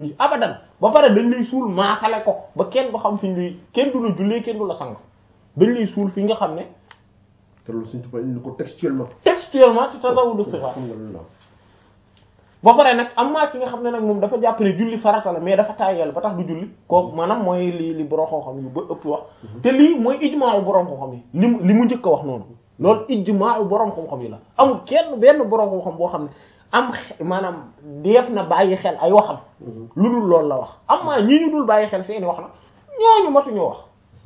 abadan ba pare dañ lay suul maaxale ko ba kenn du xam fi ñu lay kenn du la jullee kenn du la sang dañ lay suul fi nga xam ne te loolu suñ tubaab indi ko textuellement. textuellement ci tasawudu sixaar xam nga loolu la. ba pare nag am maa ki nga xam ne nag moom dafa jàpp ne julli farata la mais dafa tàyyeel ba tax du julli kooku maanaam mooy li li borom xam-xam yu ba ëpp wax te lii mooy ijmaa u borom xam-xam yi li mu li mu njëkk a wax noonu loolu ijmaa u borom xam-xam yi la amul kenn benn borom xam-xam boo xam ne am xe- maanaam def na bàyyi xel ay waxam lu dul loolu la wax am maa ñii ñu dul bàyyi xel seeni wax na ñooñu matuñoo wax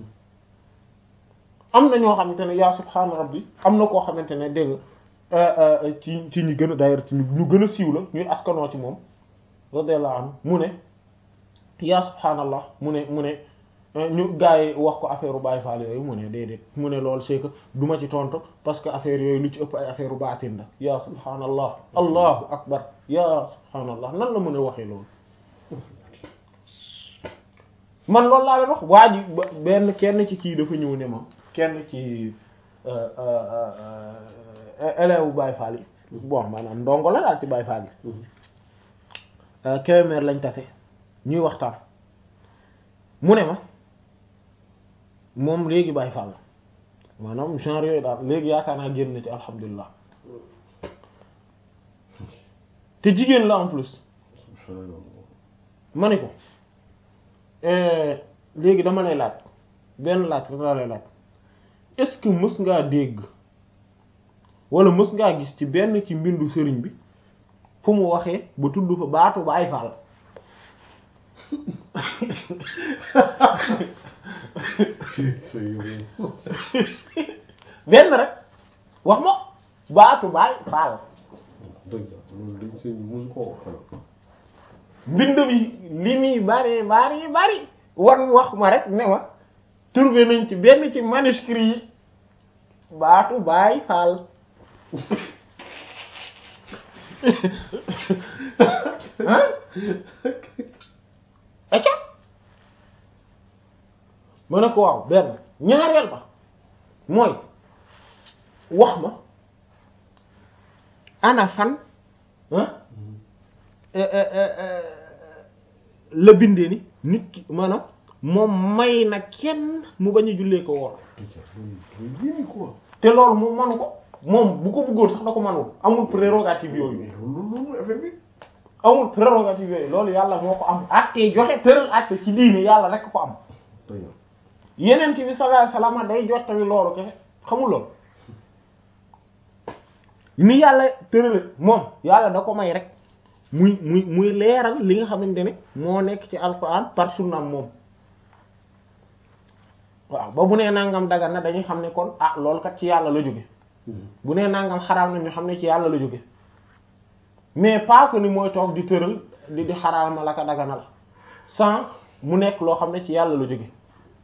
am na ñoo xamante ne yaa subhaana rabbi am na koo xamante ne dégg nga ci ci ñi gën a d'ailleurs ci ñu gën a siiw la ñuy askanoo ci moom radiyallahu anhu mu ne yaa subhaanallah mu ne mu ne ñu gars yi wax ko affaire u Baay Faal yooyu mu ne déedéet mu ne loolu c'est que du ma ci tontu parce que affaire yooyu lu ci ëpp ay affaire u baatin la yaa subhaanallah allahu akbar yaa subhaanallah nan la mën a waxee loolu man loolu laa leen wax waa ji ba- benn kenn ci kii dafa ñëw ne ma kenn ci élève Baye Fall yi bon maanaam ndongo la daal ci Baye Fall yi Kébémer lañ tase ñuy waxtaan mu ne ma moom léegi Baye Fall la maanaam genre yooyu daal léegi yaakaar naa génn na ci alhamdulilah te jigéen la en plus ma ne ko léegi dama lay laaj benn laaj rek laa lay laaj est-ce que mës ngaa dégg wala mës ngaa gis ci benn ci mbindu sëriñ bi fu mu waxee ba tudd fa baatu Baay Faal benn rek wax ma baatu Baay Faal dëgg la loolu dañ seen musu koo wax xanaa. mbind bi li muy bari bari bari wan wax ma rek ne ma trouvé nañ ci benn ci manuscrit yi baatu Baay Faal ah acca ma ne ko waaw benn ñaareel ba mooy wax ma ana fan ah la bindee ni nit ki maanaam moom may na kenn mu bañ a jullee ko woor loolu yéeme quoi. te loolu moom manu ko moom bu ko bëggoon sax da ko manul amul prérogative yooyu loolu loolu mooy affaire bi. amul prérogative yooyu loolu yàlla moo ko am àttee joxe tëral àtte ci diine yàlla rek ko am dëgg la. yeneen bi sallallahu alayhi wasallam day jottali loolu kese xamul loolu ni yàlla tërale moom yàlla da ko may rek muy muy muy leeral li nga xamante ne moo nekk ci alquran par sunnaam moom waaw ba bu nee nangam dagan na dañuy xam ne kon ah loolu kat ci yàlla la jóge bu nee nangam xaraam na ñu xam ne ci yàlla la jóge mais pas que ni mooy toog di tëral di di xaraam la ka daganal sans mu nekk loo xam ne ci yàlla la jóge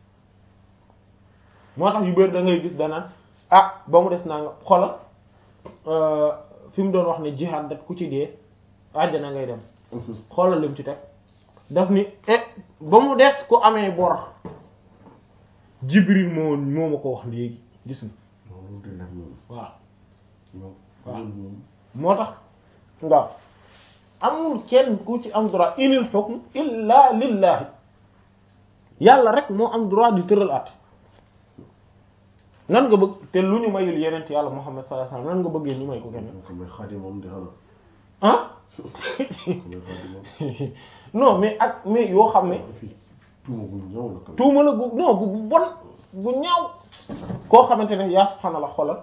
moo tax yu bëri da ngay gis danaan ah ba mu des naa nga xoolal fi mu doon wax ne jihaad dat ku ci dee àjjana ngay dem xoolal lim ci teg daf ni eh ba mu des ku amee bor jibril moo moo ma ko wax léegi gis nga loolu de la moom. waaw moom. waaw. loolu moom. moo tax nga amul kenn ku ci am droit inil hukm illa lillahi yàlla rek moo am droit di tëral at nan nga bëgg te lu ñu mayul yeneen ci yàlla Muhammad sallallahu alayhi wasallam nan nga bëggee ñu may ko keneen moo ko may xaadimam di xanaa. ah moo ko may xaadimam. non mais ak mais yoo xam ne fii tuuma gu ñëw la quand même. tuuma la gu non gu bon gu ñaaw koo xamante ne yaa subhaanallah xoolal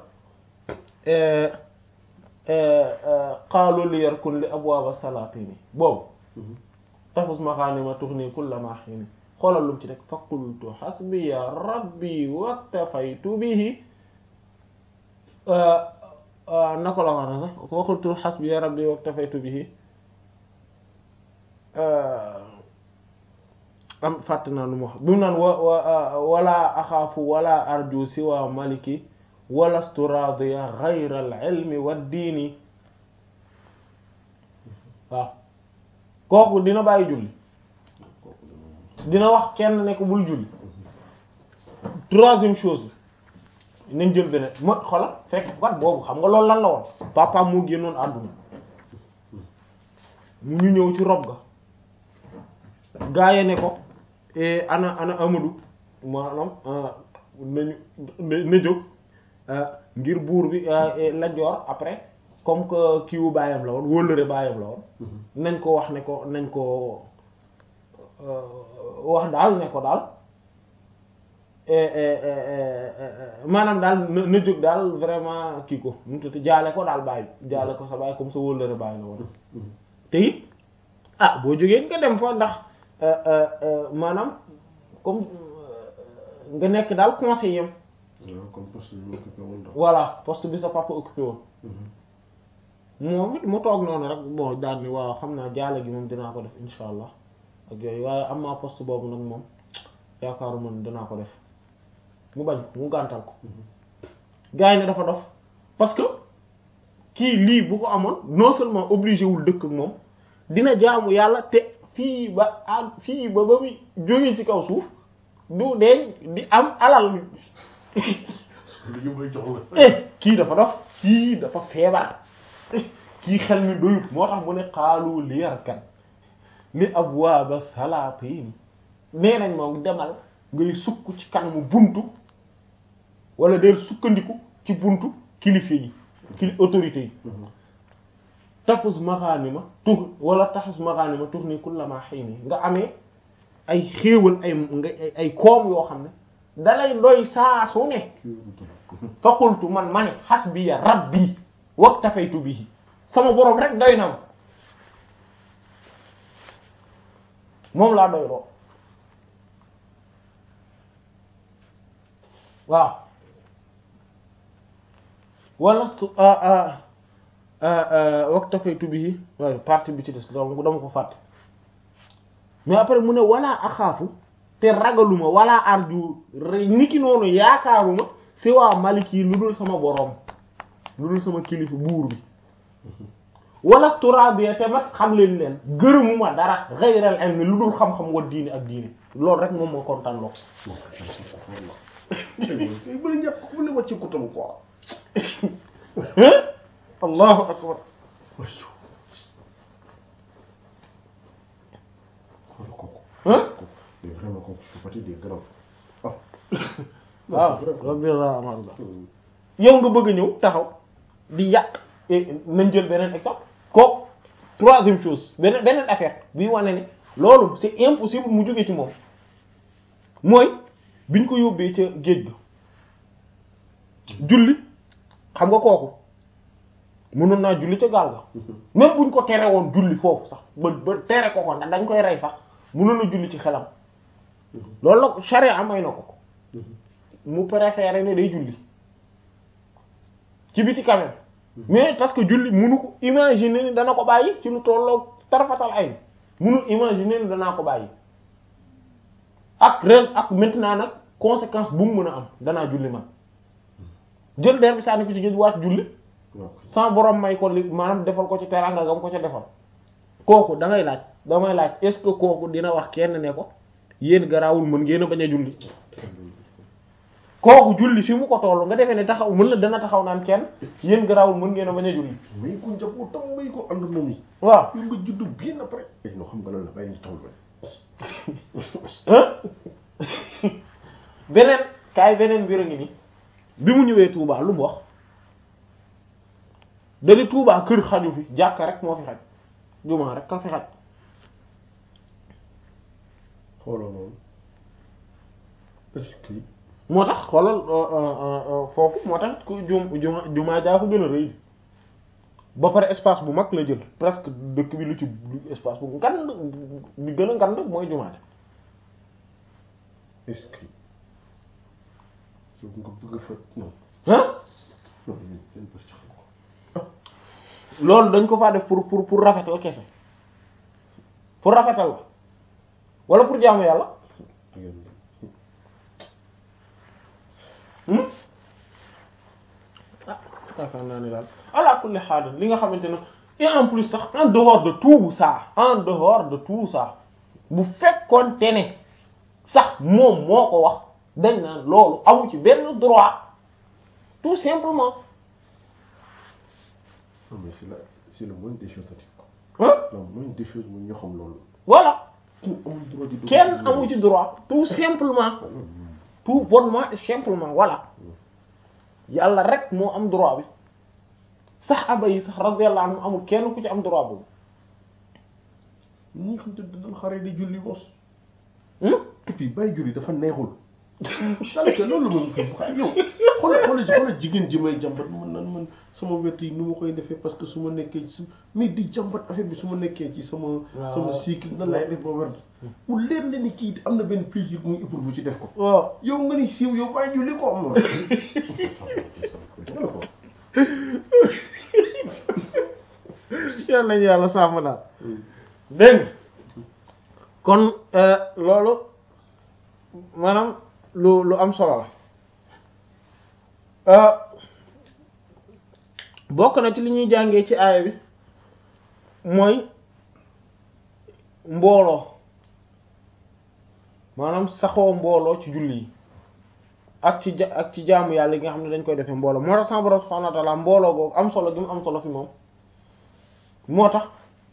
qaalu li yarkun li abwaaba salaatini boobu tafus maxaanima tuxni kulla ma xiini xoolal lu mu ci rek fa qultu xasbiya rabbi waktafaytu bihi naka la wax na sax fa qultu xasbiya rabbi waktafaytu bihi am fàtt naa lu mu wax bi mu naan wa wa wala axaafu wala arju siwa maliki walastu radiya ghayra al ilmi wa diini waaw kooku dina bàyyi julli dina wax kenn ne ko bul julli troisième chose bi nañ jël beneen ma xoolal fekk kat boobu xam nga loolu lan la woon papa moo génnoon àdduna mu ñu ñëw ci rob ga gaa yi ne ko eh, ana ana Amadou maanaam ah, nañu na na jóg ah, ngir buur bi ah, eh, Lat Joor après comme que kiiwu baayam la woon wóllëre baayam la woon nañ ko wax ne ko nañ ko euh, wax daal ne ko daal eh, eh, eh, eh, eh, maanaam daal na na jóg daal vraiment kii ko nu mu tudd jaale ko daal baay jaale ko sa baay comme sa wóllëre baay la woon te it ah boo jógee nga dem fa ndax euh, euh, euh, maanaam comme euh, nga nekk daal conseiller am waaw comme poste bi ñu occupé woon daal. voilà poste bi sa papa occupé woon moom it mu toog noonu rek bon daal ni waaw xam naa jaale gi moom dinaa ko def insha allah ak yooyu waaye am naa poste boobu nag moom yaakaaruma ne dinaa ko def mu bañ ko mu gàntal ko gars yi ne dafa dof parce que kii lii bu ko amoon non seulement obligé wul dëkk ak moom dina jaamu yàlla te fii ba ah fii ba ba muy jógee ci kaw suuf du deeñ di am alal lu ñu may jox la. eh kii dafa dof kii dafa feebar kii xel mi doyut moo tax mu ne xaalu liyarkan li abwaaba salaatin nee nañ moom demal ngay sukk ci kanamu buntu wala del sukkandiku ci buntu kilifa yi kili autorité yi tafus maxaanima tur wala tafus maxaanima tur ni kullama xëy ni nga amee ay xéewal ay nga ay koom yoo xam ne dalay doy saa su ne kii wu tudd. fa qultu man ma ne hasbiya rabbi waktafaytu bihi sama boroom rek doy na ma moom laa doy loo waaw wala su waktafaytu bihi waaye partie bi ci des donc dama ko fàtte mais après mu ne wala axaafu te ragaluma wala arju niki noonu yaakaaruma si waa malik yi lu dul sama boroom lu dul sama kilifa buur bi wala turabiya te mat xam leen leen gërëmuma dara xayral ilmi lu dul xam-xam wa diine ak diine loolu rek moom moo kontaan loo kay bëri ñàkk ku ne wàcce ko tam quoi. allahu akbar xoolal kooku. Hein? kooku mais vraiment kooku su fati des grands. ah. waaw radiyallahu anhu yow nga bëgg a ñëw taxaw di yàq eh, nañ jël beneen exemple kooku troisième chose beneen beneen affaire bi wane ne loolu c'est impossible mu jóge ci moom mooy biñ ko yóbbee ca géej ga julli xam nga kooku mënoon naa julli ca gaal ga même buñ ko tere woon julli foofu sax ba ba tere ko ko ndax dañ koy rey sax mënoon na julli ci xelam loolu la charia may na ko ko mu préféré ne day julli ci biti quand même mais parce que julli munu ko imaginer ni dana ko bàyyi ci lu tolloog tarfatal ay munul imaginer ni danaa ko bàyyi ak res ak maintenant nag conséquence bu mu mën a am danaa julli man jël der bi sànni ko ci géej waat julli waaw. sans borom may ko li maanaam defal ko ci teranga gam ko ca defal kooku da ngay laaj damay laaj est-ce que kooku dina wax kenn ne ko yéen garaawul mën ngeen a bañ a julli kooku julli fi mu ko toll nga defee ne taxaw mën na dana taxaw naan kenn yéen garaawul mën ngeen a bañ a julli may ko njabootam may ko ànd moom yi. waaw yow nga juddu bien après. eh non xam nga lan la bàyyi ñu toll hein beneen kaay beneen mbir a ngi ni bi mu ñëwee Touba lu mu wax dani Touba kër xaju fi jàkka rek moo fi xaj jumaa rek ka fi xaj xooloo loolu. est-ce que. moo tax xoolal foofu moo tax ku jum juma jumaa jaa ko gën a rëy ba pare espace bu mag la jël presque dëkk bi lu ci lu espace bu ngand bi gën a ngand mooy jumaa ja est-ce que. yow nga bëgg a fa non. ah non yéen yéen bës ci xam ko. loolu dañ ko faa def pour pour pour rafetal kese pour rafetal la wala pour jaamu yàlla da ngeen hmm ah yaakaar naa ne daal ala kulli haal li nga xamante ne et en plus sax en dehors de tout ça en dehors de tout ça bu fekkoon te ne sax moom moo ko wax dañ naan loolu amu ci benn droit tout simplement non mais c'est la c'est le moindre des choses à dire quoi. hein la moindre des choses mooy ñoo xam loolu. voilà amul droit di dugg kenn amu ci droit tout simplement tout bonnement et simplement voilà yàlla rek moo am droit bi saxaaba yi sax radiyallahu anhum amul kenn ku ci am droit boobu ñi nga xam te dañ xare di julli bos hmm et puis bàyyi julli dafa neexul daanaka loolu moom fi yow xoolal xoolal xoolal jigéen ji may jàmbat man nan man sama wet yi nu ma koy defee parce que su ma nekkee ci mais di jàmbat affaire bi su ma nekkee ci sama waaw. sama cycle nan laay def ba werd mu leer na ni kii am na benn plaisir bu muy éprouvé ci def ko waaw yow nga ni siiw yow bàyyi julli ko am na ko yàlla nañu yàlla sàmm daal dégg nga kon euh, loolu maanaam lu lu am solo la euh, bokk na ci li ñuy jàngee ci aaya bi mooy mbooloo maanaam saxoo mbooloo ci julli yi ak ci ja ak ci jaamu yàlla yi nga xam ne dañ koy defee mbooloo moo tax sama borom subhanahu wa ta'ala mbooloo googu am solo gi mu am solo fi moom moo tax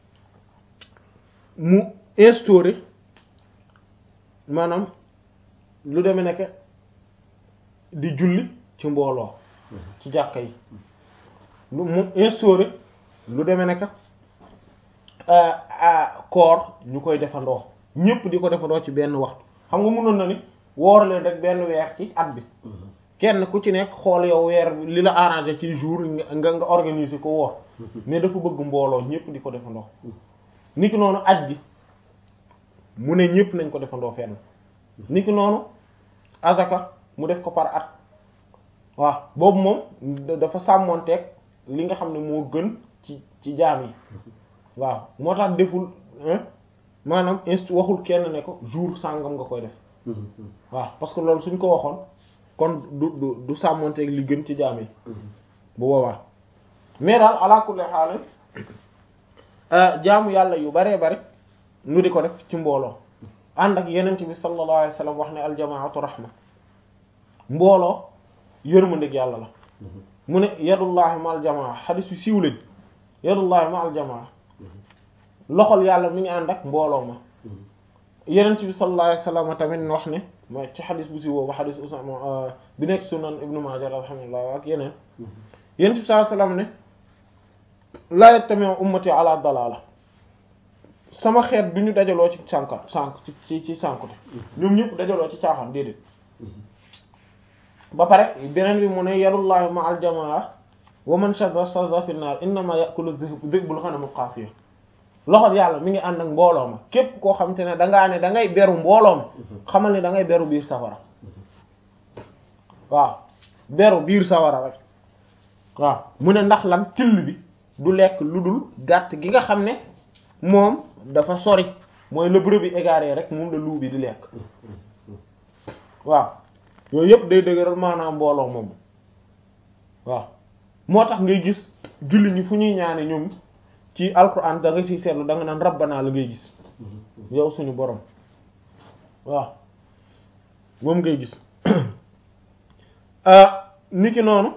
mu instauré maanaam lu deme nekk di julli ci mbooloo ci jàkka yi lu mu instauré lu deme nekk koor ñu koy defandoo ñépp di ko defandoo ci benn waxtu xam nga mënoon na ni woor leen rek benn weer ci at bi kenn ku ci nekk xool yow weer bi li la arrangé ci jour nga nga nga organiser ko woor mais dafa bëgg mbooloo ñépp di ko defandoo niki noonu aj bi mu ne ñépp nañ ko defandoo fenn niki noonu azaka mu def ko par at waaw boobu moom da- dafa sàmmonteeg li nga xam ne moo gën ci ci jaam yi waaw moo tax deful hein maanaam inst waxul kenn ne ko jour sàngam nga koy def waaw parce que loolu suñ ko waxoon kon du du du sàmmonteeg li gën ci jaam yi bu boobaa mais daal ala kulli haal jaamu yàlla yu baree bari nu di ko def ci mbooloo ànd ak yenent bi sallallahu alayhi wa sallam wax ne aljamaatu rahma mbooloo yërmandeeg yàlla la mu ne yadullahi ma aljamaa xadis yu siiw lañ yadullahi ma aljamaa loxol yàlla mi ngi ànd ak mbooloo ma yenent bi sallallahu alayhi wa sallam tamit wax ne mooy ci xadis bu siiw boobu xadis Usaama bi nekk sunan ibnu Maaja alhamdulillah ak yeneen yenent bi sallallahu alayhi wa sallam ne laa yajtami'u ummati ala dalala sama xeet du ñu dajaloo ci sànka sànk ci ci ci sànkute ñoom ñëpp dajaloo ci caaxaan déedéet ba pare beneen bi mu ne yadullahi ma al jamaa wa man shadda shadda fi naar innama ya'kulu dhi'bul ghanam al qasiya loxo yàlla mi ngi ànd ak mbooloo ma képp koo xam te ne dangaa ne da ngay beru mbooloo ma xamal ne da ngay beru biir safara waaw beru biir safara rek waaw mu ne ndax lan till bi du lekk lu dul gàtt gi nga xam ne moom dafa sori mooy le brebis égaré rek moom la loup bi di lekk waaw yooyu yëpp day dëgëral maanaam mbooloo moom waaw moo tax ngay gis julli ñi fu ñuy ñaane ñoom ci alquran da nga ciy seetlu da nga naan rabbana la ngay gis yow suñu borom waaw moom ngay gis niki noonu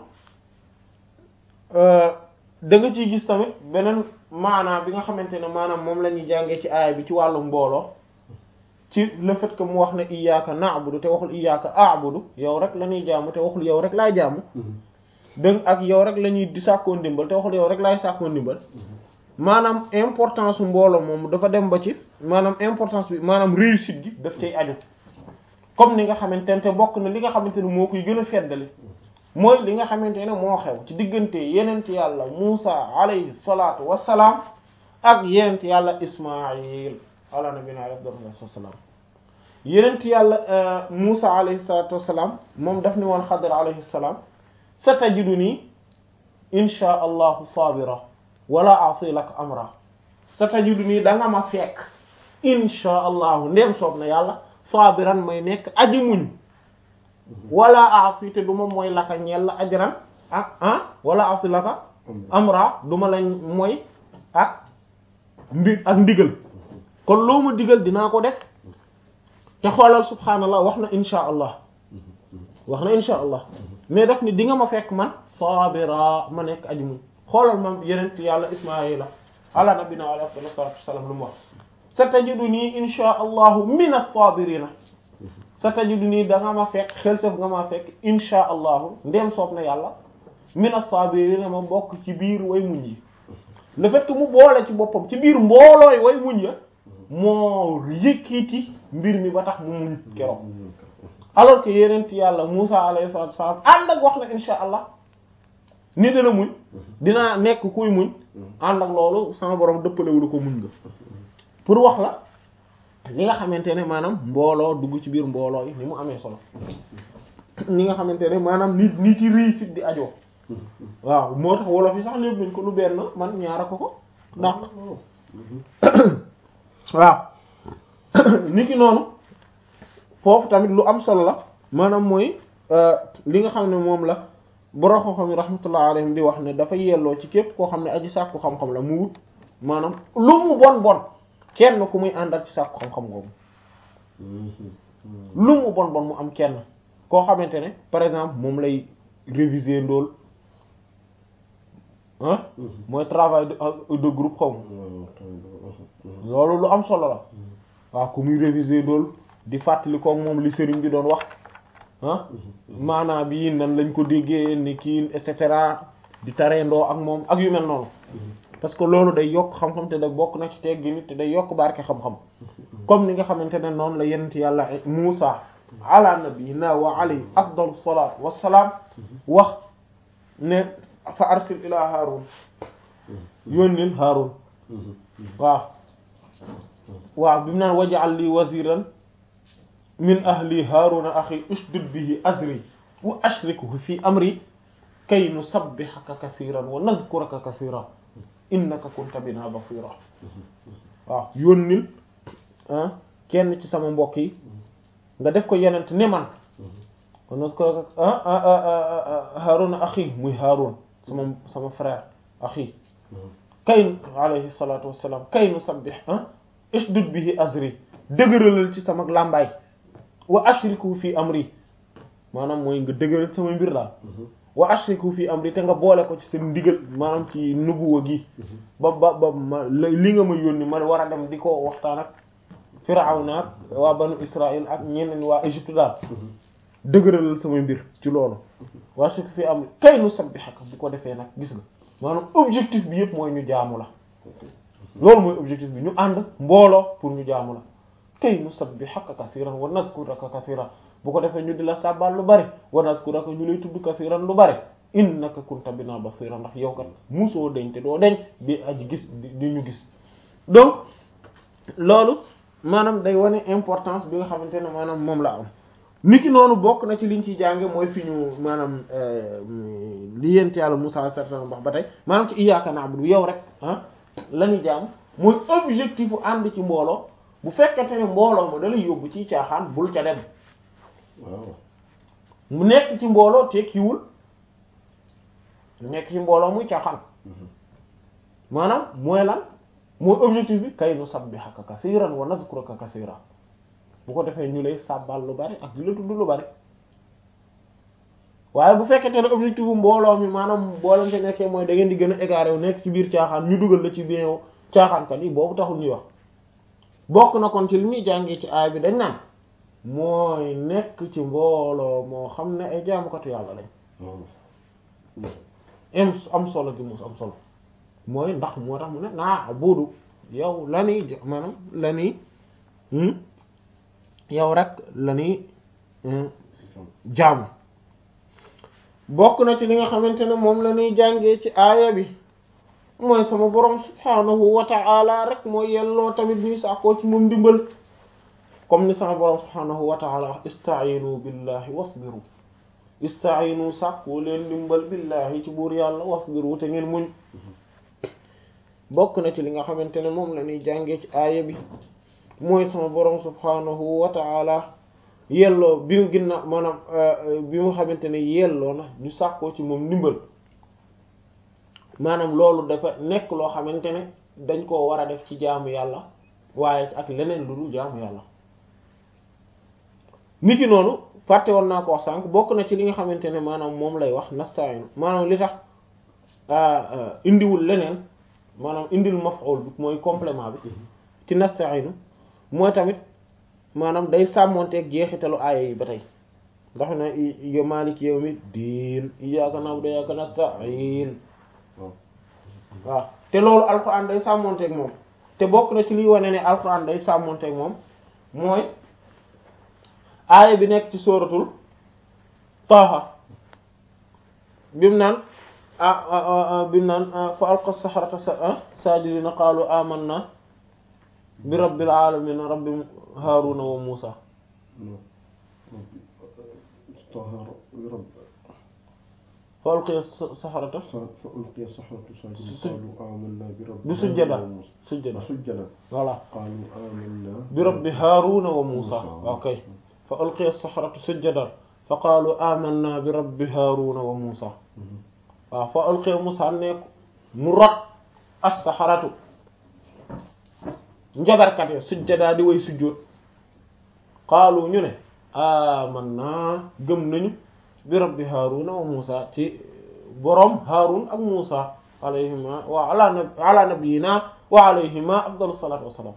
da nga ciy gis tamit beneen maanaam bi nga xamante ne maanaam moom la ñuy jàngee ci aaya bi ci wàllu mbooloo ci le fait que mu wax ne iyyaka na'budu te waxul iyyaka a'budu yow rek la ñuy jaamu te waxul yow rek laay jaamu dëgg ak yow rek la ñuy di sàkkoo ndimbal te waxul yow rek laay sàkkoo ndimbal maanaam importance su mbooloo moom dafa dem ba ci maanaam importance bi maanaam réussite gi daf cay aju comme ni nga xamante ne te bokk na li nga xamante ne moo koy gën a feddali mooy li nga xamante ne moo xew ci diggante yenent yàlla Muusa alayhi salaatu wassalaam ak yenent yàlla Ismaayil ala nabina alayhi wassalaam yenent yàlla Muusa alayhi salaatu wassalaam moom daf ni woon Xadir alayhi salaam satajiduni insha allahu sabira wala asi laka amra satajiduni da nga ma fekk insha allahu ndéem soob na yàlla sabiran may nekk aji muñ wala asi te du ma mooy laka ñeel la ajran ak ah wala asi laka amra du ma lañ mooy ak ndi ak ndigal kon loo ma digal dinaa ko def te xoolal subhaanallah wax na insha allah wax na insha allah mais daf ni di nga ma fekk man sabira ma nekk aji muñ xoolal mam yeneen yàlla ismaila ala nabina alayhi afdal salatu wassalam lu mu wax satajiduni insha allahu min as-sabirina satajiduni da nga ma fekk xel saf nga ma fekk insha allahu ndem soob na yàlla min as-sabirina ma bokk ci biir way muñ yi le fait que mu boole ci boppam ci biir mboolooy way muñ ya moo yëkkiti mbir mi ba tax mu muñ keroog alors que yenent yàlla Musa alayhi salatu wassalam ànd ak wax na insha allah ni dana muñ dinaa nekk kuy muñ ànd ak loolu sama borom dëppalewulu ko muñ nga pour wax la li nga xamante ne maanaam mbooloo dugg ci biir mbooloo yi ni mu amee solo ni nga xamante ne maanaam nit nit ci réussite di ajoo waaw moo tax wolof yi sax lépp nañ ko lu benn man ñaara ko ko ndax waaw nit ki noonu foofu tamit lu am solo la maanaam mooy li nga xam ne moom la borom xam-xam yi rahmatullah alayhim di wax ne dafa yelloo ci képp koo xam ne aji sàkku xam-xam la mu wut maanaam lu mu bon bon kenn ku muy àndal ci sàkku xam-xam googu lu mu bon bon mu am kenn koo xamante ne par exemple moom lay réviser ndool ah mooy travail de de groupe xaw ma loolu lu am solo la waaw ku muy réviser ndool di fàttali koog moom li sëriñ bi doon wax ah maanaam bii nan lañ ko déggee ni kii et cetera di tareendoo ak moom ak yu mel noonu parce que loolu day yokk xam-xam te da bokk na ci teggi nit te day yokk barke xam-xam comme ni nga xamante ne noonu la yenent yàlla Muusa ala nabiyina wa alayhi afdalu salaat wassalaam wax ne fa arsil ila Haarun yónnil Haarun waaw waaw bi mu naan waj'al li waziran min ahli Haaruna axi ushdud bihi azri wa ashrikhu fi amri kay nusabbihaka kathiran wa nadhkuraka kathiran innaka kunta bina basira waaw yónnil kenn ci sama mbokk yi nga def ko yenent ne man kon nag ko Haaruna axi muy Haarun sama sama frère axi kay alayhi salatu wassalam kay nusabbih ushdud bihi azri dëgëralal ci sama làmbaay wa ashriku fi amri maanaam mooy nga dëgëral sama mbir daal wa ashriku fi amri te nga boole ko ci seen ndigal maanaam ci nubuwa gi ba ba ba ma li nga ma yónni ma war a dem di ko waxtaan ak Firawna ak waa banu Israël ak ñeneen waa Égypte daal dëgëralal sama mbir ci loolu wa ashriku fi amri kay nu sabbihaka bu ko defee nag gis nga maanaam objectif bi yëpp mooy ñu jaamu la loolu mooy objectif bi ñu ànd mbooloo pour ñu jaamu la kay nusabbihaka kathiran wa nazkuraka kathiran bu ko defee ñu di la sàbbal lu bari wa nazkuraka ñu lay tudd kathiran lu bari innaka kunta bina basira ndax yow kat musoo deñ te doo deñ di aji gis di ñu gis donc loolu maanaam day wane importance bi nga xamante ne maanaam moom la am niki noonu bokk na ci liñ ci jànge mooy fi ñu maanaam li yent yàlla Musaa certain wax ba tey maanaam ci iyyaka na'budu yow rek ah la ñu jaam mooy objectif u ànd ci mbooloo bu fekkente ne mbooloo ma da lay yóbbu ci caaxaan bul ca dem waaw mu nekk ci mbooloo tekkiwul nekk ci mbooloo muy caaxaan maanaam mooy lan mooy objectif bi kay nu sabbihaka kasiran wa nazkuraka kasiran bu ko defee ñu lay sàbbal lu bari ak di la tudd lu bari waaye bu fekkente ne objectif bu mbooloo mi maanaam mbooloo te nekkee mooy da ngeen di gën a égaré wu nekk ci biir caaxaan ñu dugal la ci biir caaxaankat yi boobu taxul ñuy wax bokk na kon ci li muy jàngee ci aay bi dañ naan mooy nekk ci mbooloo moo xam ne ay jaamukatu yàlla lañ am am solo gi mos am solo mooy ndax moo tax mu ne naa buudu yow la ni maanaam la ni yow rek la ni jaamu bokk na ci li nga xamante ne moom la ñuy jàngee ci aaya bi mooy sama borom subhaanahu wa ta'ala rek mooy yelloo tamit ñuy sàkkoo ci moom ndimbal comme ni sama borom subhaanahu wa ta'ala wax ista'iinu billahi wasbiru ista'iinu sàkkoo leen ndimbal billahi ci buur yàlla wasbiru te ngeen muñ bokk na ci li nga xamante ne moom la ñuy jàngee ci aaya bi mooy sama borom subhaanahu wa ta'ala yelloo bi mu ginna maanaam bi mu xamante ne yelloo na ñu sàkkoo ci moom ndimbal maanaam loolu dafa nekk loo xamante ne dañ koo war a def ci jaamu yàlla waaye ak leneen lu dul jaamu yàlla niki noonu fàtte woon naa ko wax sànq bokk na ci li nga xamante ne maanaam moom lay wax nasta'in maanaam li tax indiwul leneen maanaam indil maf'ul bi mooy complément bi ci nasta'inu mooy tamit maanaam day sàmmonteeg jeexitalu aaya yi ba tey ndax na yo maaliki yawmi diin iyyaka na'budu wa iyyaka nasta'in waaw te loolu alquran day sàmmonteeg moom te bokk na ci liy wane ne alquran day sàmmonteeg moom mooy aaya bi nekk ci sóoratul Taaha bimu naan ah bimu naan fa alqa saharata sajidina qaalu amanna bi rabbil alamin rabbi Haaruna wa Muusa fa alqiya saharata fa ulqiya saharatu sajidin qaalu amanna bi rabbi bi sujjada sujjada sujjada voilà qaalu amanna bi rabbi Haaruna wa Muusa ok fa ulqiya saharatu sujjadan fa qaalu amanna bi rabbi Haaruna wa Muusa waaw fa ulqiya Muusa nekk mu rot as-saharatu njabarkat ya sujjadaa di way sujjóot qaalu ñu ne amanna gëm nañu bi rabbi Haaruna wa Muusa ci borom Haarun ak Muusa alayhima wa ala nab ala nabiyina wa alayhima afdalu salaatu wassalaam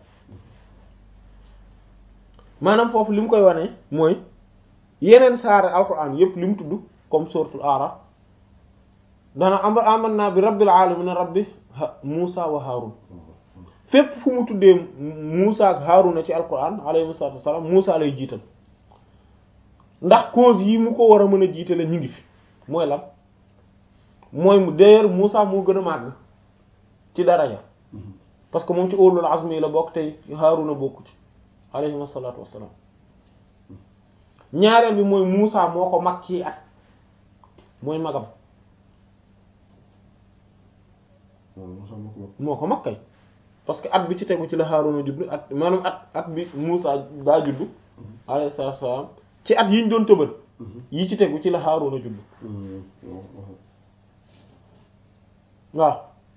maanaam foofu li mu koy wane mooy yeneen saare alquran yépp li mu tudd comme suratul Araf dana am amanna bi rabbil alamin rabbi Muusa wa Haarun fépp fu mu tuddee Muusa ak Haaruna ci alquran alayhi salaatu wassalaam Muusa lay jiital ndax cause yi mu ko war a mën a jiitale ñu ngi fi mooy lan mooy mu d'ailleurs Muusa moo gën a màgg ci daraja parce que moom ci ulul azmi la bokk tey Haaruna bokku ci alayhi salaatu wassalaam ñaareel bi mooy Muusa moo ko mag ci at mooy magam moo ko mag kay parce que at bi ci tegu ci la Haaruna juddu at maanaam at at bi Muusa daa juddu alayhi salaatu wassalaam ci at yi ñu doon tëbal yi ci tegu ci la Haaruna juddu waaw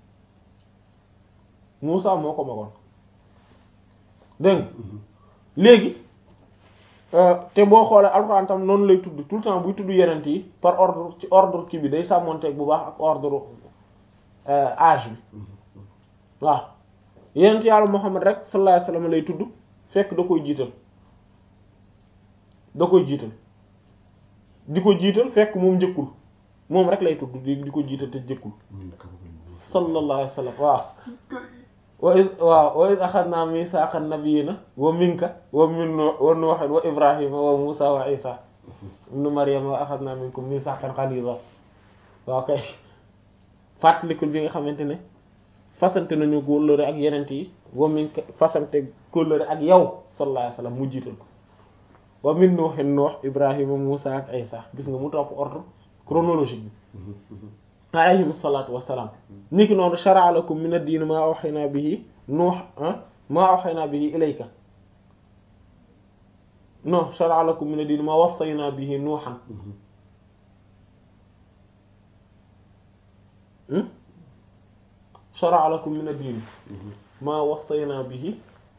Muusa moo ko magoon dégg nga léegi te boo xoolee alxuraan tam noonu lay tudd tout le temps buy tudd yenent yi par ordre ci ordre kii bi day sàmmonteeg bu baax ak ordre âge bi waaw yenent yàlla Muhammad rek sallallahu alayhi wasallam lay tudd fekk da koy jiital da koy jiital di ko jiital fekk moom njëkkul moom rek lay tudd di di ko jiital te njëkkul sallallahu alayhi wasallam waaw wa iz waaw wa iz axadna misaaqa nabiyina wa minka wa min wa nuuhin wa ibrahima wa musa wa isa ibnu maryama wa axadna minkum misaaqan ghaliza waaw kay fàttalikul bi nga xamante ne fasante nañu kóllëre ak yenent yi wa minka fasante kóllëre ak yow sallallahu alayhi wasallam mu jiital ko wa min nuuhin nuux ibrahima musa ak isa gis nga mu topp ordre chronologique bi alayhim salaatu wassalaam niki noonu shara'a lakum min ad-diin maa awhaynaa bihi nuux maa awhaynaa bihi ilayka non shara'a lakum min ad-diin maa wassaynaa bihi nuuhan shara'a lakum min ad-diin maa wassaynaa bihi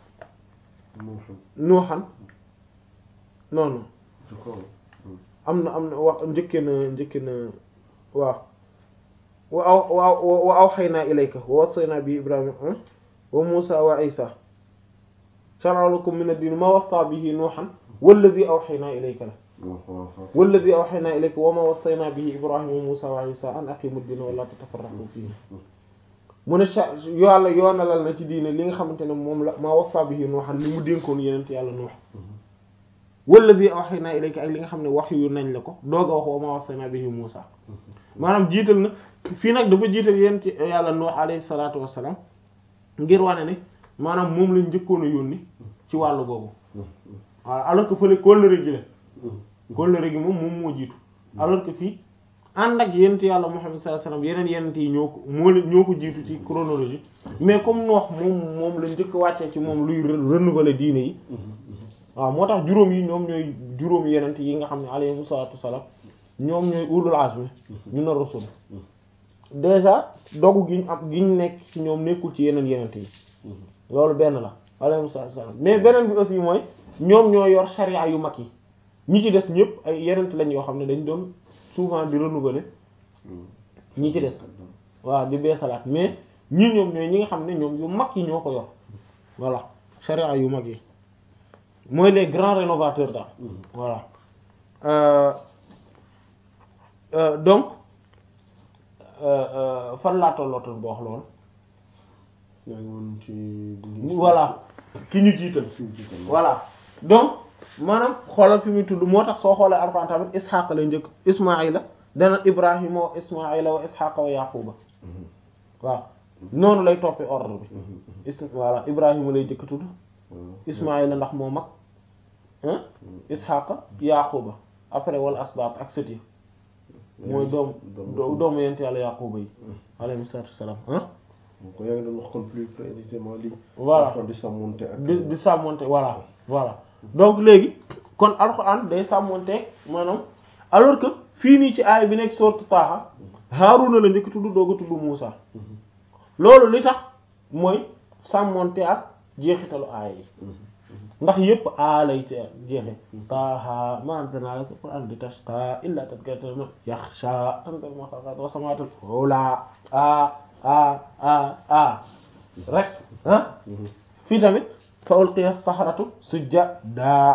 nuuhan non non am na am na wax njëkke na njëkke na waaw wa aw wa awhaynaa ilayka wa wasaynaa bi ibrahima wa muusa wa isa shara'a lakum min ad-diin ma wassa bihi nuuhan walladhi awhaynaa ilayka la walladhi awhaynaa ilayka wa ma wasaynaa bihi ibrahima wa muusa wa isa an aqimu ad-diina wa la tatafarraqu fiihi mu ne yàlla yoonalal na ci diine li nga xamante ne moom la ma wassa bihi nuuhan li mu dénkoon yenent yàlla nuux walladhi awhaynaa ilayka ak li nga xam ne wax yu nañ la ko doog a wax wa ma wasaynaa bihi muusa maanaam jiital na fii nag dafa jiital yéen ci yàlla Nuux alayhi salaatu wassalaam ngir wane ne maanaam moom lañ njëkkoon a yónni ci wàllu boobu waaw alors que fële kóllëre gi la kóllëre gi moom moom moo jiitu alors que fii ànd ak yent yàlla Muhammad sallallahu alayhi wasallam yeneen yenent yi ñoo ko moo la ñoo ko jiitu ci chronologie mais comme Nuux moom moom la njëkk wàccee ci moom luy renouveler diine yi waaw moo tax juróom yi ñoom ñooy juróom yenent yi nga xam ne alayhi salaatu wassalaam ñoom ñooy ulul azmi ñu na rasul déjà dogu gi ñu am gi ñu nekk ci ñoom nekkul ci yeneen yenent yi loolu benn la alayhi salaam mais beneen bi aussi mooy ñoom ñoo yor sharia yu mag yi ñi ci des ñëpp ay yenent lañ yoo xam ne dañ doon souvent di renouveler ñi ci des waaw di beesalaat mais ñii ñoom ñooy ñi nga xam ne ñoom yu mag yi ñoo ko yor voilà sharia yu mag yi mooy les grands rénovateurs daal voilà Euh, euh, donc euh, fan laa tollootoon boo wax loolu yaa ngi woon ci. voilà ki ñu jiital fi mu jiital. voilà donc maanaam xoolal fi muy tudd moo tax soo xoolee alxuraan tamit isxaaq la njëkk ismaila dana ibrahima wa ismaila wa isxaqa wa yaquba waaw noonu lay toppee ordre bi is voilà ibrahima lay njëkk tudd ismaila ndax moo mag ah isxaqa yaquba après wala asbaat ak sët yi mooy doom doomu yent yàlla yaquba yi alayhi salaatu wassalaam ah donc yaa ngi doon wax kon plus précisément li. Voilà. kon di sàmmonte ak. di di sàmmonte voilà voilà donc léegi kon alxuraan day sàmmonte maanaam alors que fii nii ci aay bi nekk sourate Taaha Haaruna la njëkk tudd doog a tudd Muusa loolu li tax mooy sàmmonte ak jeexitalu aay yi ndax yépp aa lay ci jeexe Taaha maa anzalnaa alayka al-qur'aana litashqaa illaa tadhkiratan liman yaxshaa tanziilan mimman xalaqa as-samaawaati wal-arda aa aa aa aa rek ah fii tamit fa ulqiya as-saharatu sujjadaa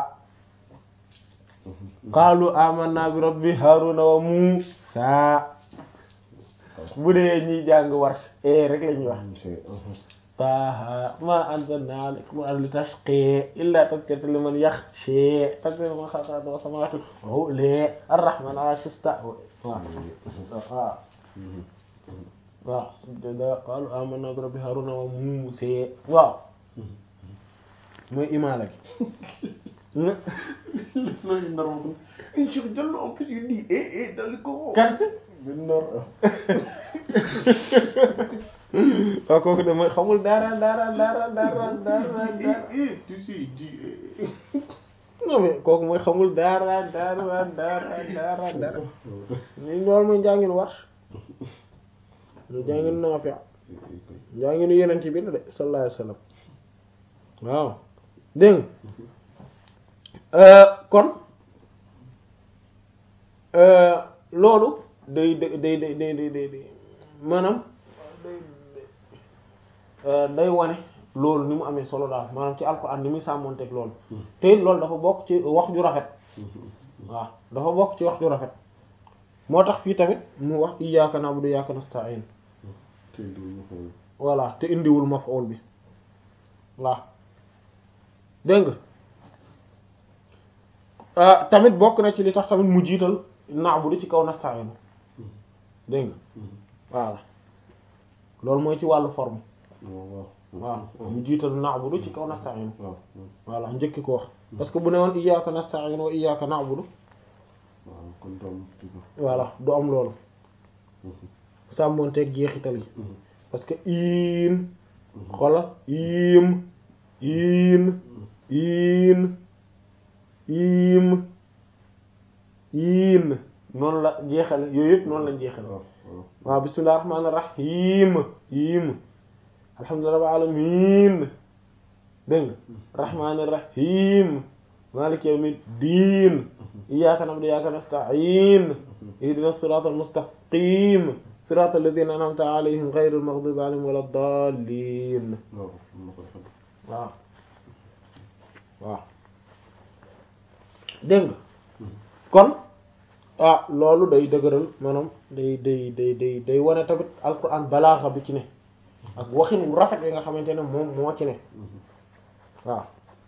qaalu amanna bi rabbi Haaruna wa Muusaa bu dee ñuy jàng Warsh eh rek la ñuy wax Taaha maa anzalnaa alayka al-qur'aana litashqaa illaa tadhkiratan liman yaxshaa tanziilan mimman xalaqa as-samaawaati wal-arda ar-rahmaanu alaa al-arshi istawaa waaw waaw sujjadaa qaalu amanna bi rabbi Haaruna wa Muusaa waaw mooy imaala gi loolu nar ma ko. Cheikh Diallo en plus il dit eh eh dans le Coran. kan si benn nar waaw kooku de mooy xamul dara dara dara dara dara eh dara eh tu sais il dit eh. non mais kooku mooy xamul dara dara dara dara dara ni loolu mooy njàngin Warsh ñu njàngin Naafi' njànginu Yonent bi la de sallallahu alayhi wa sallam waaw dégg nga kon loolu day day day day day day day maanaam day day wane loolu ni mu amee solo daal maanaam ci alxuraan ni muy sàmmonteeg loolu te it loolu dafa bokk ci wax ju rafet waaw dafa bokk ci wax ju rafet moo tax fii tamit mu wax iyyaaka na'budu wa iyyaaka nasta'iin tey du ñu xool. voilà te indiwul maf'ul bi waaw dégg nga ah tamit bokk na ci li tax tamit mu jiital na'budu ci kaw nasta'in dégg nga voilà loolu mooy ci wàllu forme waaw waaw mu jiital na'budu ci kaw nasta'in waaw voilà njëkki ko wax parce que bu ne woon iyyaka nasta'in wa iyyaka na'budu waaw kon doom voilà du am loolu sàmmonteeg jeexital yi parce que iin xola iim iin iin iim iin noonu la jeexale yooyu yëpp noonu lañ jeexale waaw waaw bismillahir rahmanir rahim iim alhamdulillahi rabbil alamin dégg nga rahmanir rahim maliki yawmiddin iyyaka na'budu wa iyyaka nasta'in ihdinas siratal mustaqim siratal ladhina an'amta alayhim ghayril maghdubi alayhim waladdallin waaw am na ko defal. waaw waaw dégg nga kon ah loolu day dëgëral maanaam day day day day day wane tamit alquran balaaxa bi ci ne ak waxin wu rafet yi nga xamante ne moom moo ci ne waaw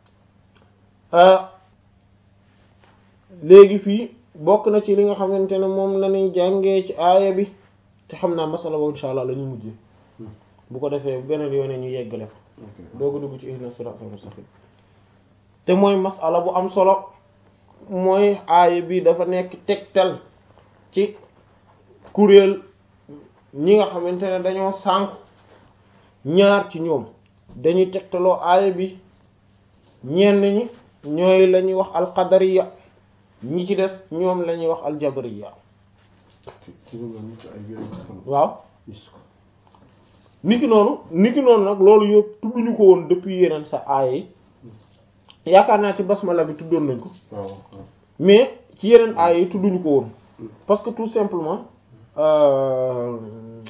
léegi fii bokk na ci li nga xamante ne moom la ñuy jàngee ci aaya bi te xam naa masala boobu insha allah la ñu mujjee bu ko defee beneen yoone ñu yeggale fa ok dooga dugg ci ihdinas siratal mustaqim te mooy masala bu am solo mooy aaya bi dafa nekk tegtal ci kuréel ñi nga xamante ne dañoo sànk ñaar ci ñoom dañuy tegtaloo aaya bi ñenn ñi ñooy la ñuy wax alqadariya ñi ci des ñoom la ñuy wax aljabariya ci ci lu mel ni ay yeneen xam waaw gis ko niki noonu niki noonu nag loolu yëpp tudduñu ko woon depuis yeneen sa aaya yi yaakaar naa ci basmala bi tuddoon nañ ko waaw waaw mais ci yeneen aaya yi tudduñu ko woon parce que tout simplement euh,